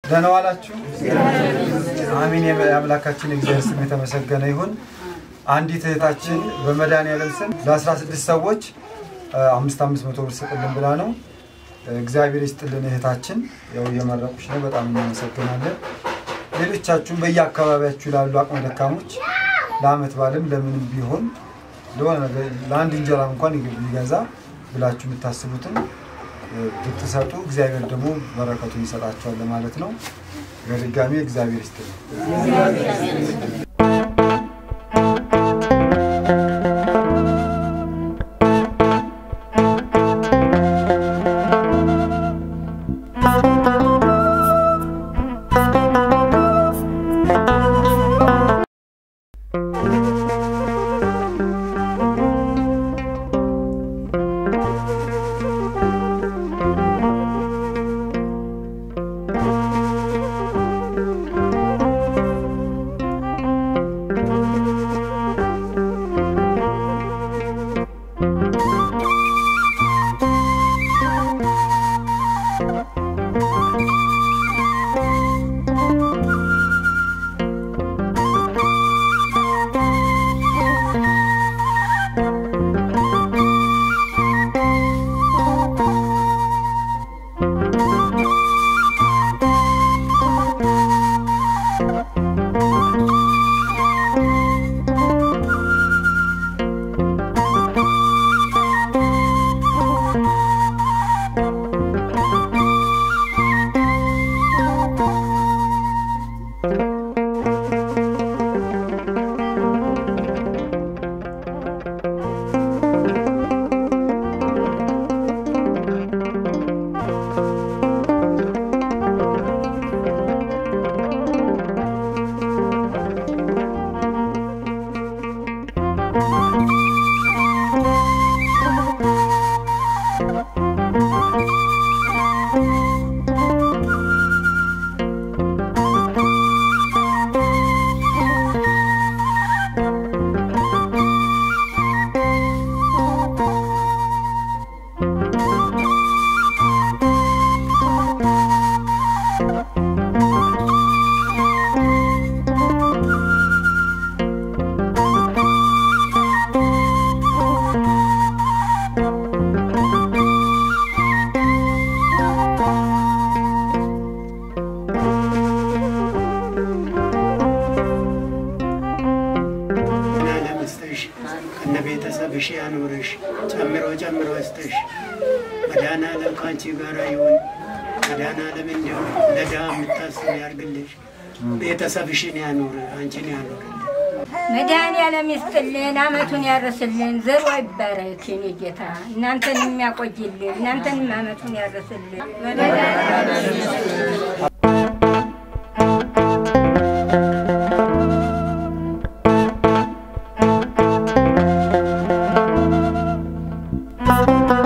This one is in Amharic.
ደህና ዋላችሁ። አሚን። የአምላካችን እግዚአብሔር ስም የተመሰገነ ይሁን። አንዲት እህታችን በመድኃኒዓለም ስም ለ16 ሰዎች አምስት አምስት መቶ ብር ስጥልን ብላ ነው። እግዚአብሔር ይስጥልን እህታችን። ያው እየመረቁች ነው። በጣም እናመሰግናለን። ሌሎቻችሁም በየአካባቢያችሁ ላሉ አቅመ ደካሞች ለአመት ባለም ለምንም ቢሆን ለሆነ ነገር ለአንድ እንጀራ እንኳን ቢገዛ ብላችሁ የምታስቡትን ብትሰጡ እግዚአብሔር ደግሞ በረከቱን ይሰጣቸዋል ማለት ነው። በድጋሚ እግዚአብሔር ይስጥልን። ለምስጥሽ ከነ ቤተሰብሽ ያኑርሽ ጨምሮ ጨምሮ ስጥሽ። መድኃኔዓለም ከአንቺ ጋር ይሁን። መድኃኔዓለም እንዲሁ ለድሃ የምታስብ ያርግልሽ። ቤተሰብሽን ያኑር፣ አንቺን ያኑርልሽ። መድኃኒዓለም ይስጥልን፣ አመቱን ያርስልን፣ ዘሩ ይባረክ የኔ ጌታ። እናንተን የሚያቆይልን፣ እናንተንም አመቱን ያርስልን። ዛሬ